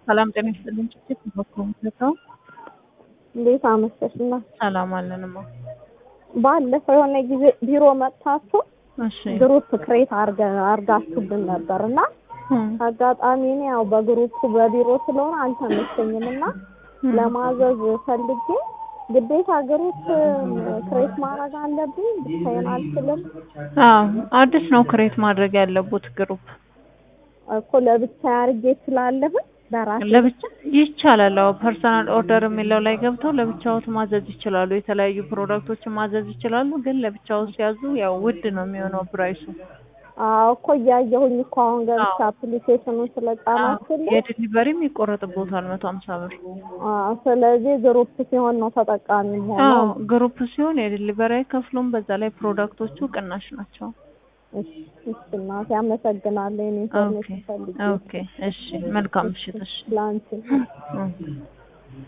ሰላም ጤና ይስጥልኝ። ጭጭት በኮምፒውተር እንዴት አመሸሽ? እና ሰላም አለንማ። ባለፈው የሆነ ጊዜ ቢሮ መጥታችሁ እሺ ግሩፕ ክሬት አርጋችሁብን ነበር እና አጋጣሚ እኔ ያው በግሩፕ በቢሮ ስለሆነ አልተመቸኝም እና ለማዘዝ ፈልጌ ግዴታ ግሩፕ ክሬት ማድረግ አለብኝ። ብቻዬን አልችልም አዎ አዲስ ነው ክሬት ማድረግ ያለቡት ግሩፕ እኮ ለብቻ አድርጌ ስላለሁኝ በራሴ ለብቻ ይቻላል። አዎ ፐርሰናል ኦርደር የሚለው ላይ ገብተው ለብቻዎት ማዘዝ ይችላሉ። የተለያዩ ፕሮዳክቶችን ማዘዝ ይችላሉ። ግን ለብቻው ሲያዙ ያው ውድ ነው የሚሆነው ፕራይሱ። አዎ እኮ እያየሁኝ እኮ አሁን ገብቼ አፕሊኬሽኑን ስለጫናችሁልኝ የዲሊቨሪም ይቆረጥቦታል መቶ ሀምሳ ብር። አዎ ስለዚህ ግሩፕ ሲሆን ነው ተጠቃሚ ሆነው አዎ ግሩፕ ሲሆን የዲሊቨሪ አይከፍሉም። በዛ ላይ ፕሮዳክቶቹ ቅናሽ ናቸው። እሺ እሺ እናቴ አመሰግናለሁ። የኔ ኦኬ ኢንፎርሜሽን ፈልጌ ኦኬ እሺ መልካም ምሽት። እሺ ለአንቺ እ